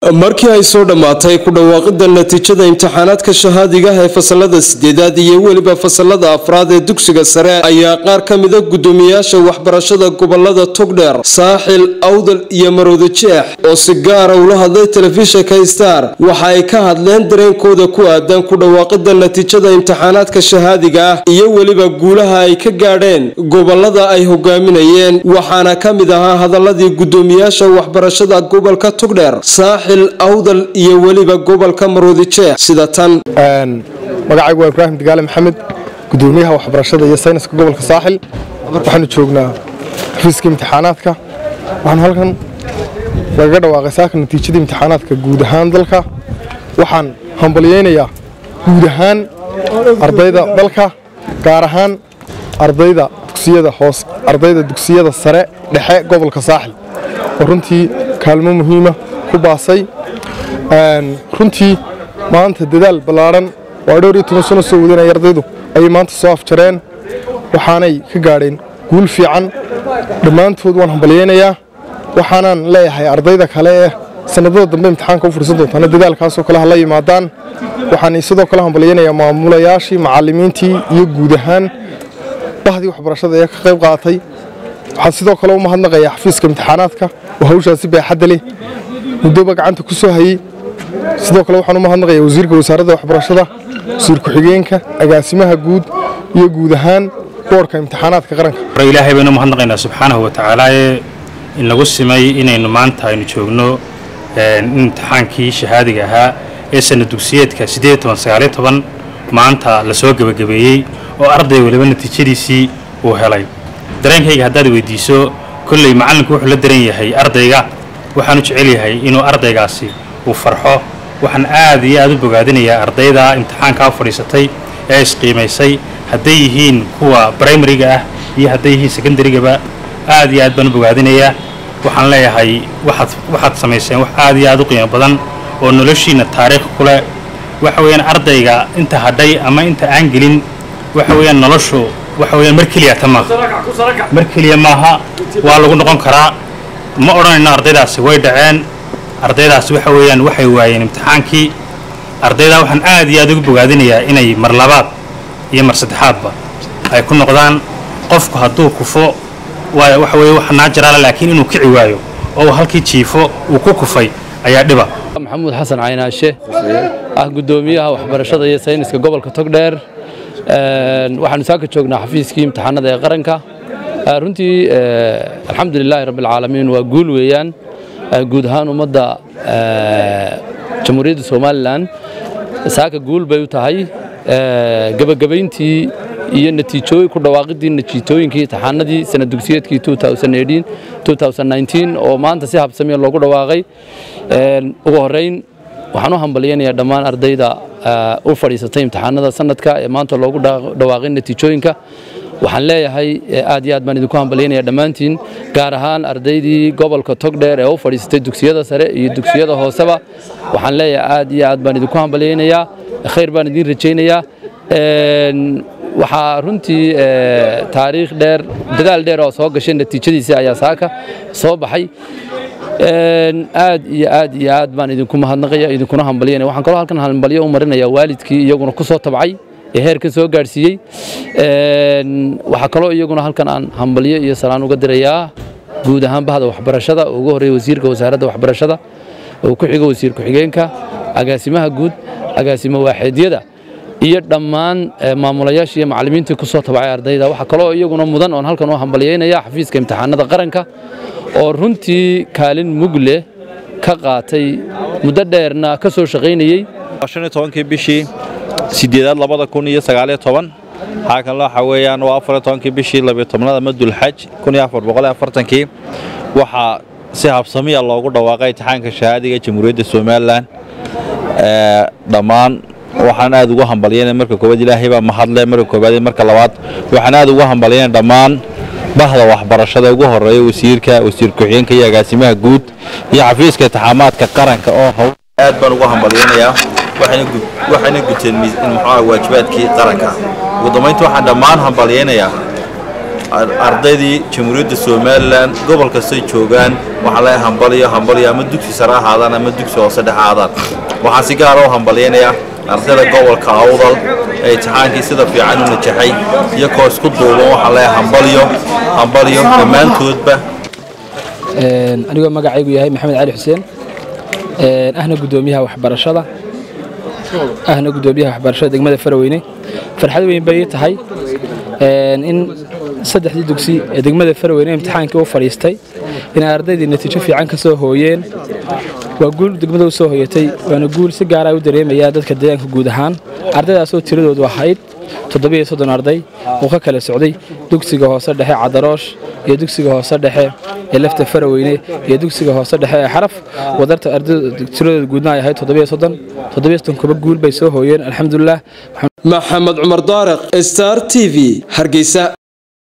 markii ay soo dhammaatay ku dhawaaqida natiijada imtixaanaadka shahaadiga ee fasalada sideedaad iyo weliba fasalada afraad ee dugsiga sare ayaa qaar ka mida gudoomiyaasha waxbarashada gobolada togdheer saaxil awdal iyo marowda jeex oo si gaara ula hadlay telefishinka star waxa ay ka hadleen dareenkooda ku aadan ku dhawaaqida natiijada imtixaanaadka shahaadiga ah iyo weliba guulaha ay ka gaadheen gobolada ay hogaaminayeen waxaana ka mid ahaa hadaladii gudoomiyaasha waxbarashada gobolka togdheer awdal iyo weliba gobolka maroodi jeex sida tan magacaygu waa ibraahim digaale maxamed gudoomiyaha waxbarashada iyo sayniska gobolka saaxil waxaanu joognaa xafiiska imtixaanaadka waxaanu halkan lagaga dhawaaqay saaka natiijadii imtixaanaadka guud ahaan dalka waxaan hambalyaynayaa guud ahaan ardayda dalka gaar ahaan ardayda dugsiyada hoos ardayda dugsiyada sare dhexe gobolka saaxil oo runtii kaalmo muhiima ku baasay runtii maanta dadaal ballaadhan waa dhowr iyo toban sano soo wadanaya ardaydu ayay maanta soo afjareen waxaanay ka gaadheen guul fiican dhammaantood waan hambalyaynayaa waxaanaan leeyahay ardayda kale ee sanadada dambe imtixaanka u fursan doontaana dadaalkaasoo kale ha la yimaadaan waxaan sidoo kale hambalyaynayaa maamulayaashii macallimiintii iyo guud ahaan bahdii waxbarashada ee ka qayb qaatay waxaan sidoo kale u mahadnaqayaa xafiiska imtixaanaadka oo hawshaasi baaxadda leh muddoba gacanta ku soo hayey sidoo kale waxaan u mahadnaqayaa wasiirka wasaaradda waxbarashada wasiir ku-xigeenka agaasimaha guud iyo guud ahaan boorka imtixaanaadka qaranka ilaahay baynu mahadnaqaynaa subxaanahu wa tacaalaaye in lagu simay inaynu maanta aynu joogno imtixaankii shahaadiga ahaa ee sana dugsiyeedka maanta la soo gebagabeeyey oo arday waliba natiijadiisii uu helay dareenkayga haddaad weydiiso kolley macallinku wuxuu la daran yahay ardayga waxaanu jecel yahay inuu ardaygaasi uu farxo waxaan aad iyo aad u bogaadinayaa ardayda imtixaankaa fadhiisatay ee isqiimaysay hadday yihiin kuwa brimariga ah iyo hadday yihiin secondarygaba aad iyo aad baan u bogaadinayaa waxaan leeyahay waxaad waxaad samayseen wax aad iyo aad u qiimo badan oo noloshiinna taariikh ku leh waxa weeyaan ardayga inta hadhay ama inta aan gelin waxa weeyaan noloshu waxa weeyaan mar keliya ta maaha mar keliya maaha waa lagu noqon karaa ma odhanayno ardaydaasi way dhaceen ardaydaasi waxa weeyaan waxay waayeen imtixaankii ardaydaa waxaan aad iyo aad ugu bogaadinayaa inay mar labaad iyo mar saddexaadba ay ku noqdaan qofku hadduu kufo waxa weye wax naajaraala laakiin inuu kici waayo oo halkii jiifo uu ku kufay ayaa dhiba maxamuud xasan caynaashe ah gudoomiyaha waxbarashada iyo sayniska gobolka togdheer waxaanu saaka joognaa xafiiskii imtixaanada ee qaranka runtii alxamdu lilaahi rabbialcaalamiin waa guul weeyaan guud ahaan ummadda jamhuuriyadda somalilan saaka guul bay u tahay gebagabayntii iyo natiijooyin ku dhawaaqidii natiijooyinkii imtixaanadii sanad dugsiyeedkii oo maanta si habsamiya loogu dhawaaqay ugu horeyn waxaan u hambalyaynayaa dhammaan ardayda u fadhiisatay imtixaanada sanadka ee maanta loogu dhawaaqay natiijooyinka waxaan leeyahay aad iyo aad baan idinku hambalyaynaya dhammaantiin gaar ahaan ardaydii gobolka togdheer ee u fadhiisatay dugsiyada sare iyo dugsiyada hooseba waxaan leeyahay aad iyo aad baan idinku hambalyaynayaa khayr baan idiin rajaynayaa waxaa runtii taariikh dheer dadaal dheer oo soo gashay natiijadiisii ayaa saaka soo baxay aad iyo aad iyo aad baan idinku mahadnaqaya idinkuna hambalyanaya waxaan kaloo halkan hambalyo u marinaya waalidkii iyaguna ku soo tabcay ee heerkan soo gaadhsiiyey waxaa kaloo iyaguna halkan aan hambalyo iyo salaan uga dirayaa guud ahaan bahda waxbarashada oo ugu horreeya wasiirka wasaaradda waxbarashada oo ku xigo wasiir ku-xigeenka agaasimaha guud agaasimo waaxeedyada iyo dhammaan maamulayaashii iyo macallimiintii ku soo tabacay ardayda waxaa kaloo iyaguna mudan oon halkan u hambalyaynaya xafiiska imtixaanada qaranka oo runtii kaalin mug leh ka qaatay muddo dheerna ka soo shaqaynayey tobankii bishii sideedaad labada kun iyo sagaaliyo toban xaakan waxa weeyaan waa afariyo tobankii bishii labiyo tobnada madulxaj kun iyo afar boqol iyo afartankii waxaa si habsamiya loogu dhawaaqay imtixaanka shahaadiga jamhuuriyadda somalilan dhammaan waxaan aad ugu hambalyaynay marka koowaad ilaahay baa mahadle marka koowaad marka labaad waxaan aad ugu hambalyaynay dhammaan bahda waxbarashada ugu horeeya wasiirka wasiir ku-xigeenka iyo agaasimaha guud iyo xafiiska intixaamaadka qaranka oo hawl aad baan ugu hambalyaynayaa waxayna guteen muxuu waajibaadkii qaranka ugu dambaynta waxaan dhammaan hambalyaynayaa ardaydii jamhuuriyadda somalilan gobol kastay joogaan waxaa laga hambaliyo hambaliyo ama dugsi sare ahaadaan ama dugsi hoose dhex ahaadaan waxaan si gaara u hambalyaynayaa ardayda gobolka awdal ee imtixaankii sida fiican u najaxay iyo koo isku duuban waxaa laga hambaliyo hambaliyo dhammaantoodba anigoo magacaygu yahay maxamed cali xuseen ahna gudoomiyaha waxbarashada ahna gudoomiyaha waxbarashada degmada faraweyne farxad weyn bay ii tahay in saddexdii dugsi ee degmada faraweyne imtixaankii u fadhiistay inay ardaydii natiijo fiican ka soo hooyeen waa guul degmada u soo hoyatay waana guul si gaara u dareemayaa dadka deegaanka guud ahaan ardaydaasoo tiradoodu ahayd toddobiyo soddon arday oo ka kala socday dugsiga hoose dhexe cadaroosh iyo dugsiga hoose dhexe ee lafta faraweyne iyo dugsiga hoose dhexe ee xaraf wadarta ardayda tiradooda guudna ay ahayd toddobiyo soddon toddobiyo soddon kuba guul bay soo hooyeen alxamdulilah maxamed cumar daariq star t v hargeysa